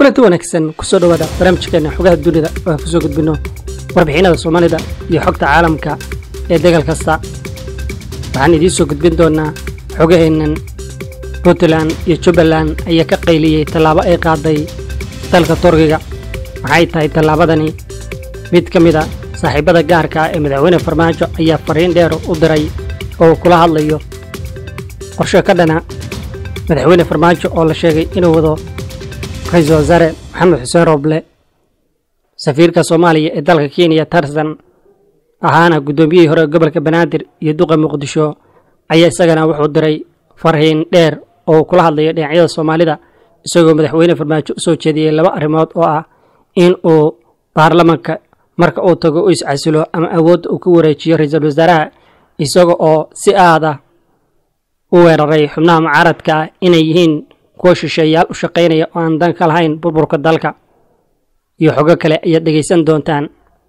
kulanti wanaagsan kusoo dhowaada barnaamijkeena xogaha dunida oo aan kusoo gudbino warbixinada soomaalida iyo xogta caalamka ee degal kasta waxaan idiin soo gudbin doonaa xogaheennan puntland iyo jubbaland ayaa ka qayliyey tallaabo ay qaaday dalka turkiga maxay tahay tallaabadani mid ka mid a saaxiibada gaarka ah ee madaxweyne farmaajo ayaa fariin dheer u diray oo uu kula hadlayo qorshe ka dhana madaxweyne farmaajo oo la sheegay inuu wado ra-iisul wasaare maxamed xuseen rooble safiirka soomaaliya ee dalka kenya tarsan ahaana guddoomiyihii hore gobolka banaadir iyo duqa muqdisho ayaa isagana wuxuu diray farhiin dheer oo uu kula hadlayo dhinacyada soomaalida isagoo madaxweyne farmaajo u soo jeediyey laba arrimood oo ah in uu baarlamanka marka uu tago u iscasilo ama awoodda uu ku wareejiyo ra-iisul wasaaraha isaga oo si aada u weeraray xubnaha mucaaradka ah inay yihiin kuwa shisheeyaal u shaqaynaya oo aan dan ka lahayn burburka dalka iyo xogo kale ayaad dhegaysan doontaan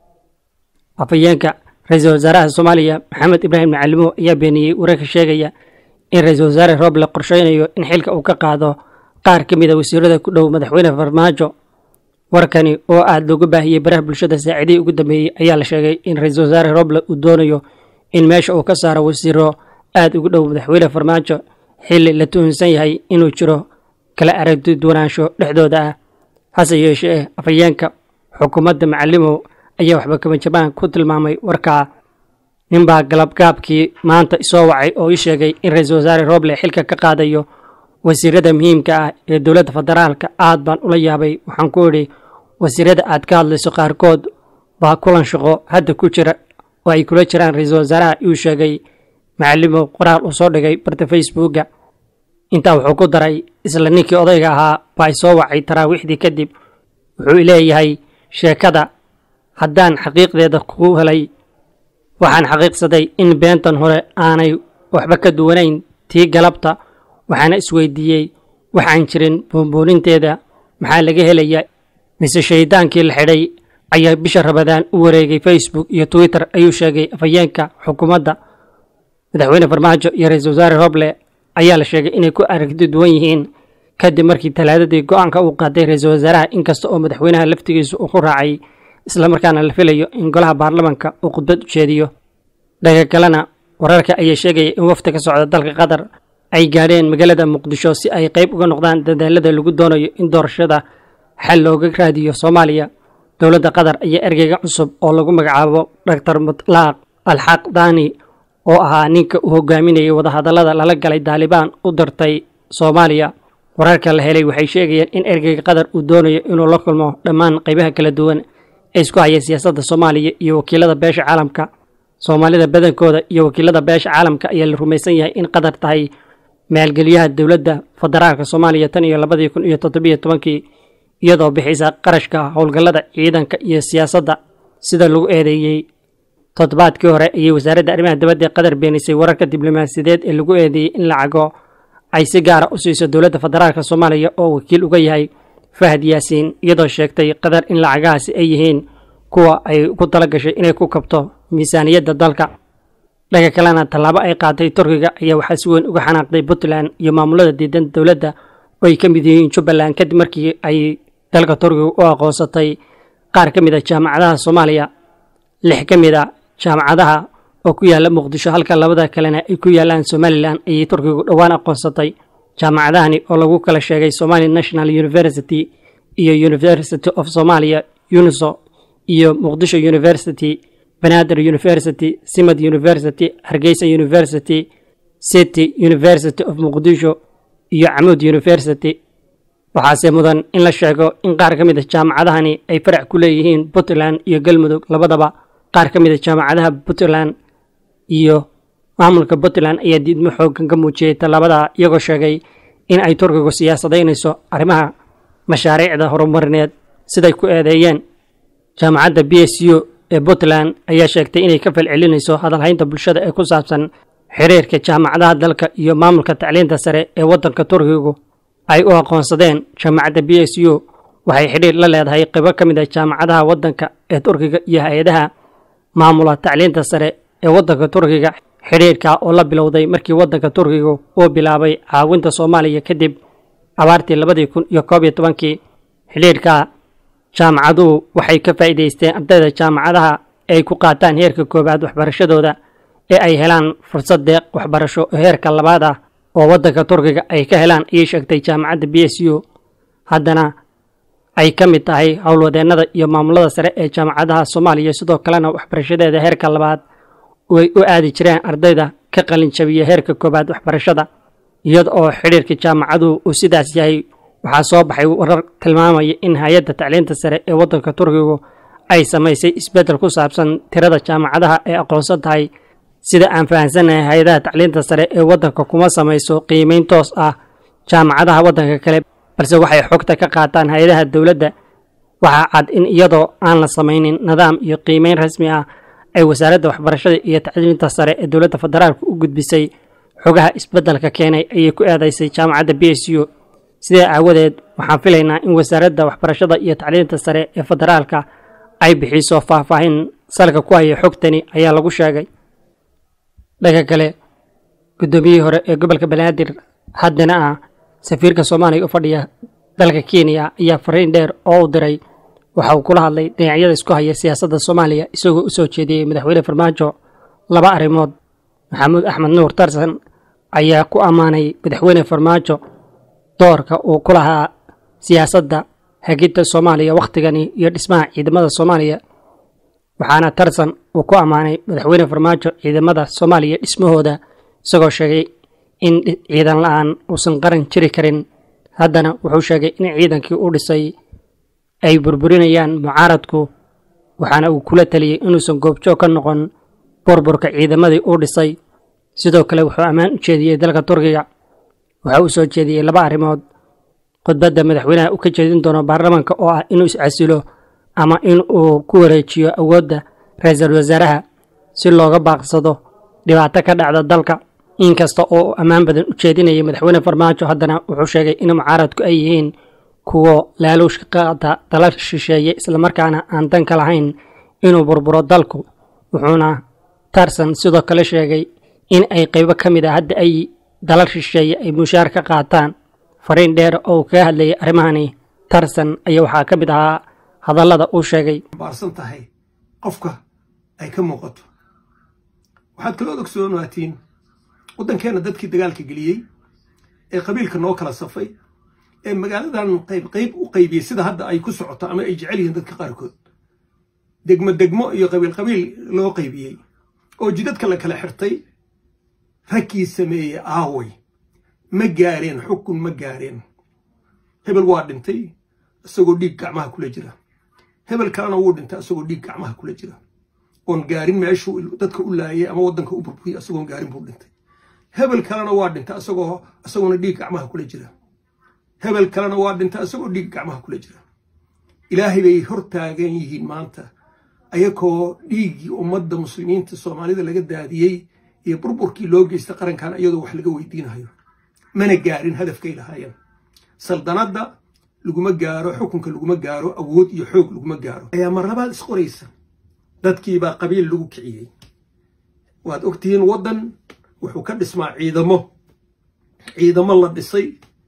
afhayeenka ra-iisul wasaaraha soomaaliya maxamed ibraahim macalimow ayaa beeniyey wararka sheegaya in ra-iisul wasaare rooble qorsheynayo in xilka uu ka qaado qaar ka mid a wasiirada ku dhow madaxweyne farmaajo warkani oo aada loogu baahiyey baraha bulshada saacidihii ugu dambeeyey ayaa la sheegay in ra-iisul wasaare rooble uu doonayo in meesha uu ka saaro wasiiro aada ugu dhow madaxweyne farmaajo xilli la tuhunsan yahay inuu jiro kala aragti duwanaansho dhexdooda ah hase yeeshee afhayeenka xukuumadda macalimow ayaa waxba kama jabaan ku tilmaamay warkaa ninbaa galabgaabkii maanta isoo wacay oo ii sheegay in ra-iisul wasaare rooble xilka ka qaadayo wasiirada muhiimka ah ee dowladda federaalka aad baan ula yaabay waxaan ku idhi wasiirada aad ka hadlayso qaarkood baa kulan shaqo hadda ku jira oo ay kula jiraan ra-iisul wasaaraha iuu sheegay macalimow qoraal uu soo dhigay barta facebooka intaa wuxuu ku daray isla ninkii odayga ahaa baa isoo wacay taraawiixdii kadib wuxuu leeyahay sheekada haddaan xaqiiqdeeda ku helay waxaan xaqiiqsaday in beentan hore aanay waxba ka duwanayn tii galabta waxaana isweydiiyey waxaan jirin buunbuuninteeda maxaa laga helayaa mise shaydaankii la xidhay ayaa bisha rabadaan u wareegay facebook iyo twitter ayuu sheegay afhayeenka xukuumadda madaxweyne farmaajo iyo ra-iisul wasaare roble ayaa la sheegay inay ku aragti duwan yihiin kadib markii talaadadii go-aanka uu qaaday ra-iisul wasaaraha inkasta oo madaxweynaha laftigiisu uu ku raacay islamarkaana la filayo in golaha baarlamanka uu khudbad u jeediyo dhaga kalena wararka ayaa sheegaya in wafdi ka socda dalka qatar ay gaadheen magaalada muqdisho si ay qayb uga noqdaan dadaalada lagu doonayo in doorashada xal looga raadiyo soomaaliya dowladda qatar ayaa ergeyga cusub oo lagu magacaabo doctor mutlaaq alxaq dani oo ahaa ninka uu hogaaminayay wadahadallada lala galay daalibaan u dirtay soomaaliya wararka la helay waxay sheegayeen in ergeyga qatar uu doonayo inuu la kulmo dhammaan qaybaha kala duwan ee isku haya siyaasadda soomaaliya iyo wakiilada beesha caalamka soomaalida badankooda iyo wakiilada beesha caalamka ayaa la rumaysan yahay in qatar tahay maalgeliyaha dowladda federaalka soomaaliya tan iyo labadii kun iyo toddobiyo tobankii iyadoo bixisa qarashka howlgallada ciidanka iyo siyaasadda sida lagu eedeeyey toddobaadkii hore ayay wasaaradda arrimaha dibadda ee qatar beenisay wararka diblomaasiyadeed ee lagu eedeeyey in lacago ay si gaara u siiso dowladda federaalka soomaaliya oo wakiil uga yahay fahad yaasiin iyadoo sheegtay qatar in lacagahaasi ay yihiin kuwa ay ku tala gashay inay ku kabto miisaaniyadda dalka dhaga kalena tallaabo ay qaatay turkiga ayaa waxaa si weyn uga xanaaqday puntland iyo maamulada diidan dowladda oo ay ka mid yihiin jubbaland kadib markii ay dalka turkiga u aqoonsatay qaar ka mid a jaamacadaha soomaaliya lix ka mid a jaamacadaha oo ku yaalla muqdisho halka labada kalena ay ku yaallaan somalilan ayay turkigu dhowaan aqoonsatay jaamacadahani oo lagu kala sheegay somali national university iyo university of somalia uniso iyo muqdisho university banaadir university simad university hargeysa university city university of muqdisho iyo camuud university waxaase mudan in la sheego in qaar ka mid a jaamacadahani ay farac ku leeyihiin puntland iyo galmudug labadaba qaar ka mid a jaamacadaha puntland iyo maamulka puntland ayaa diidmo xoogan ka muujiyey tallaabada iyagoo sheegay in ay turkigu siyaasadaynayso arrimaha mashaariicda horumarineed siday ku eedeeyeen jaamacadda b s u ee puntland ayaa sheegtay inay ka falcelinayso hadalhaynta bulshada ee ku saabsan xiriirka jaamacadaha dalka iyo maamulka tacliinta sare ee waddanka turkigu ay u aqoonsadeen jaamacadda b s u waxay xidhiir la leedahay qaybo ka mid a jaamacadaha waddanka ee turkiga iyo hay-adaha maamula tacliinta sare ee waddanka turkiga xidhiirka oo la bilowday markii waddanka turkiga uu bilaabay caawinta soomaaliya kadib abaartii labadii kun iyo koob iyo tobankii xidhiidhka jaamacaduhu waxay ka faa'iidaysteen ardayda jaamacadaha ay ku qaataan heerka koowaad waxbarashadooda ee ay helaan fursad deeq waxbarasho oo heerka labaad ah oo waddanka turkiga ay ka helaan ayay sheegtay jaamacadda b s u haddana ay ka mid tahay howlwadeennada iyo maamulada sare ee jaamacadaha soomaaliya sidoo kalena waxbarashadeeda heerka labaad ay u aadi jireen ardayda ka qalin jabiya heerka koowaad waxbarashada iyada oo xidhiirka jaamacaduhu uu sidaas yahay waxaa soo baxay warar tilmaamaya in hay-adda tacliinta sare ee waddanka turkigu ay samaysay isbeddel ku saabsan tirada jaamacadaha ee aqoonsan tahay sida aan fahamsanahay hay-adaha tacliinta sare ee waddanka kuma samayso qiimeyn toos ah jaamacadaha waddanka kale balse waxay xogta ka qaataan hay-adaha dowladda waxaa cad in iyadoo aan la samaynin nidaam iyo qiimeyn rasmi ah ay wasaaradda waxbarashada iyo tacliinta sare ee dowladda federaalka u gudbisay xogaha isbeddelka keenay ayay ku eedaysay jaamacadda b s u sidaa aawadeed waxaan filaynaa in wasaaradda waxbarashada iyo tacliinta sare ee federaalka ay bixiso faahfaahin salka ku haya xogtani ayaa lagu sheegay dhanka kale guddoomiyihii hore ee gobolka banaadir haddana ah safiirka soomaaliya u fadhiya dalka kenya ayaa fariin dheer oo u diray waxa uu kula hadlay dhinacyada isku haya siyaasadda soomaaliya isagoo u soo jeediyey madaxweyne farmaajo laba arrimood maxamuud axmed nuur tarsan ayaa ku ammaanay madaxweyne farmaajo doorka uu ku lahaa siyaasadda hagidda soomaaliya wakhtigani iyo dhismaha ciidamada soomaaliya waxaana tarsan uu ku ammaanay madaxweyne farmaajo ciidamada soomaaliya dhismahooda isagoo sheegay in ciidan la-aan uusan qaran jiri karin haddana wuxuu sheegay in ciidankii u dhisay ay burburinayaan mucaaradku waxaana uu kula taliyey inuusan goobjoog ka noqon burburka ciidamadii uu dhisay sidoo kale wuxuu ammaan u jeediyey dalka turkiga waxa uu soo jeediyey laba arrimood khudbadda madaxweynaha uu ka jeedin doono baarlamaanka oo ah inuu iscasilo ama in uu ku wareejiyo awoodda ra-iisul wasaaraha si looga baaqsado dhibaato ka dhacda dalka inkasta oo uu ammaan badan u jeedinayay madaxweyne farmaajo haddana wuxuu sheegay in mucaaradku ay yihiin kuwo laaluushka qaata dala shisheeye islamarkaana aan danka lahayn inuu burburo dalku wuxuuna tarsan sidoo kale sheegay in ay qaybo ka mid a hadda ay dalal shisheeye ay mushaar ka qaataan fariin dheer oo kaga hadlayay arrimahani tarsan ayaa waxaa ka mid ahaa hadallada uu sheegay baarsan tahay qofka ay ka muuqato waxaad kaloo ogsoonaatiin waddankeenna dadkii dagaalka geliyey ee qabiilka noo kala safay ee magaaladan qayb qayb u qaybiyey sida hadda ay ku socoto ama ay jecel yihiin dadka qaarkood degmo degmo iyo qabiil qabiil loo qaybiyey oo jidadka la kala xirtay raggii sameeyey aaway ma gaareen xukun ma gaareen hebel waa dhintay isagoo dhiig gacmaha kula jira hebel kalena wuu dhintay isagoo dhiig gacmaha kula jira oon gaarin meeshuu dadka u laayay ama waddanka u burburiyey isagoon gaarin buu dhintay hebel kalena waa dhintay isagoo isagoona dhiig gacmaha kula jira hebel kalena waa dhintay isagoo dhiig gacmaha kula jira ilaahay bay hor taagan yihiin maanta ayakoo dhiiggii ummadda muslimiinta soomaalida laga daadiyey iyo burburkii loo geystay qarankan iyadoo wax laga weydiinayo mana gaarin hadafkay lahaayeen saldanadda laguma gaaro xukunka laguma gaaro awood iyo xoog laguma gaaro ayaa mar labaad isqoraysa dadkiibaa qabiil lagu kiciyey waad ogtihiin waddan wuxuu ka dhismaa ciidamo ciidamo la dhisay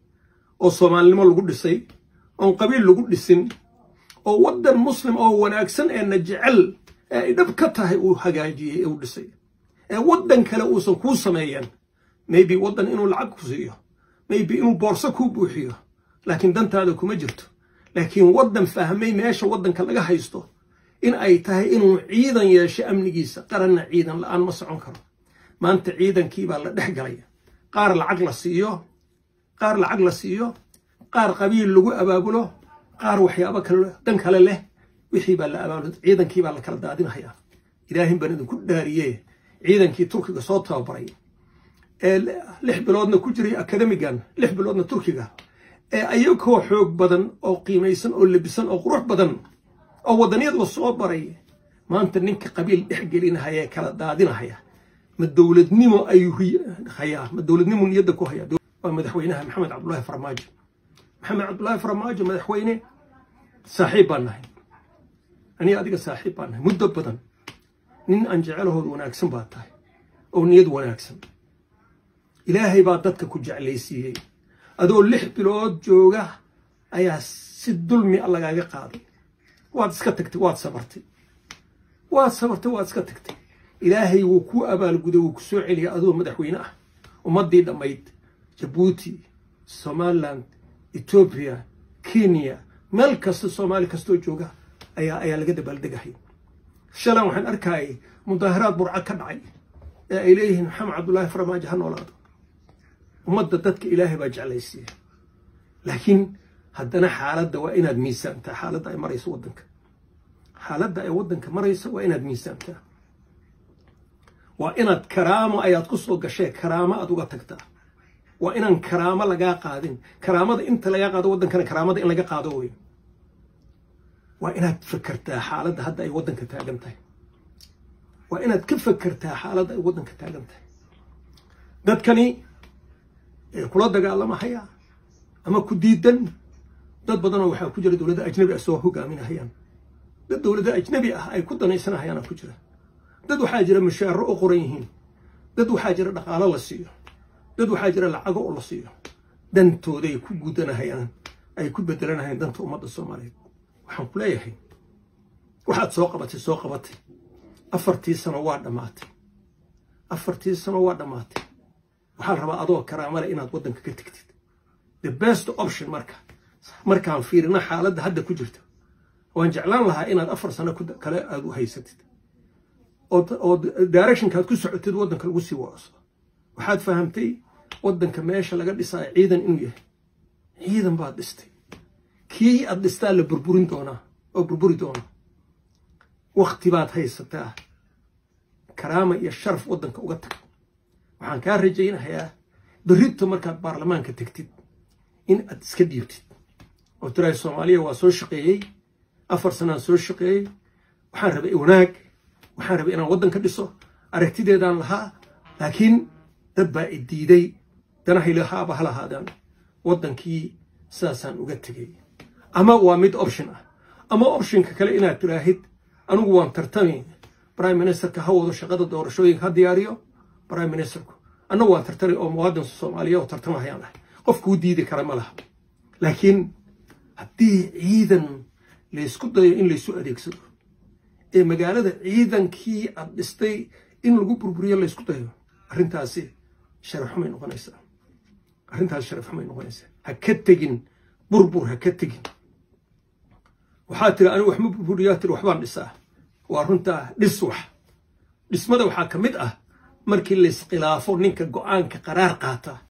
oo soomaalinimo lagu dhisay oon qabiil lagu dhisin oo waddan muslim oo wanaagsan ee na jecel ee ay dhab ka tahay uu hagaajiyey ee uu dhisay ee waddan kale uusan kuu sameeyeen maybe waddan inuu lacag ku siiyo maybe inuu boorso kuu buuxiyo laakiin dantaada kuma jirto laakiin waddan fahmay meesha waddanka laga haysto in ay tahay inuu ciidan yeesho amnigiisa qaranna ciidan la-aan ma socon karo maanta ciidankiibaa la dhex galay qaar lacag la siiyo qaar lacag la siiyo qaar qabiil lagu abaabulo qaar waxyaabo kale dan kale leh wixii baa la abaabulo ciidankii baa la kala daadinahayaa ilaahin baan idinku dhaariye ciidankii turkiga soo tababaray ee lix biloodna ku jiray akademigan lix biloodna turkiga ee ayagoo xoog badan oo qiimaysan oo lebisan oo qurux badan oo wadanyadba soo baray maanta ninka qabiil dhex gelinahaya ee kala daadinahaya ma dowladnimo ayuu hayaa ma dowladnimo niyadda ku hayaa waa madaxweynaha maxamed cabdullaahi farmaajo maxamed cabdullaahi farmaajo madaxweyne saaxiib baan nahay aniga adiga saaxiib baan nahay muddo badan nin aan jecelahood wanaagsan baa tahay oo niyad wanaagsan ilaahay baa dadka ku jeclaysiiyey adoo lix bilood jooga ayaa si dulmi a lagaaga qaaday waad iska tagtay waad sabartay waad sabartay waad iska tagtay ilaahay wuu kuu abaalguday wuu ku soo celiyay adoo madaxweyne ah ummaddii dhammayd jabuuti somaliland etoobiya kenya meel kasta soomaali kastoo jooga ayaa ayaa laga dabaaldegahay shalan waxaan arkayay mudaaharaad burco ka dhacay ee ay leeyihiin maxamed cabdullaahi farmaajo ha noolaado ummadda dadka ilaahay baa jeclaysiiya laakiin haddana xaaladda waa inaad miisaamtaa xaaladda ay marayso waddanka xaaladda ay waddanka marayso waa inaad miisaamtaa waa inaad karaamo ayaad ku soo gashee karaamo aad uga tagtaa waa inaan karaamo lagaa qaadin karaamada inta lagaa qaado waddankana karaamada in laga qaado wey waa inaad fakertaa xaaladda hadda ay waddanka taagan tahay waa inaad ka fakertaa xaaladda ay waddanka taagan tahay dadkani ee kula dagaalamahaya ama ku diidan dad badanoo waxaa ku jira dowladda ajnabi ah soo hogaaminahayaan dad dowladda ajnabi ah ay ku danaysanahayaana ku jira dad waxaa jira mashaaro u qoran yihiin dad waxaa jira dhaqaalo la siiyo dad waxaa jira lacago oo la siiyo dantooday ku gudanahayaan ay ku bedelanahayaan danta ummadda soomaaliyeed waxaan ku leeyahay waxaad soo qabatay soo qabatay afartii sano waa dhammaatay afartii sano waa dhammaatay waxaa la rabaa adoo karaamale inaad waddanka ka tegtid the best option marka markaan fiirina xaaladda hadda ku jirta waan jeclaan lahaa inaad afar sano kale aad u haysatid oo directionkaad ku socotid waddanka lagu sii waaso waxaad fahamtay waddanka meesha laga dhisaayo ciidan inuu yahay ciidan baad dhistay kii aad dhistaa la burburin doonaa oo burburi doona wakti baad haysataa karaama iyo sharaf waddanka uga tag waxaan kaa rajaynayaa berrito markaad baarlamaanka tegtid in aad iska dhiibtid oo tiraay soomaaliya waa soo shaqeeyey afar sanaan soo shaqeeyey waxaan rabay wanaag waxaan rabay inaan waddanka dhiso aragtideedaan lahaa laakiin dad baa i diiday danahay lahaaba ha lahaadaan waddankii sidaasaan uga tegay ama waa mid option ah ama optionka kale inaad tiraahid anigu waan tartami prime ministerka ha wado shaqada doorashooyinka ha diyaariyo prime ministerku annagu waan tartami oo muwaadin soomaaliya oo tartamahayaan ahay qof kuu diidi kara ma laha laakiin haddii ciidan laysku dayo in laysu adeegsado ee magaalada ciidankii aad dhistay in lagu burburiyo laysku dayo arrintaasi sharafxumay noqonaysaa arrintaasi sharafxumay noqonaysaa ha ka tegin burbur ha ka tegin waxaa tiri anigu wax ma burburiyaa tiri waxbaan dhisaa waa runtaa dhis wax dhismada waxaa ka mid ah markii lays khilaafo ninka go-aanka qaraar qaata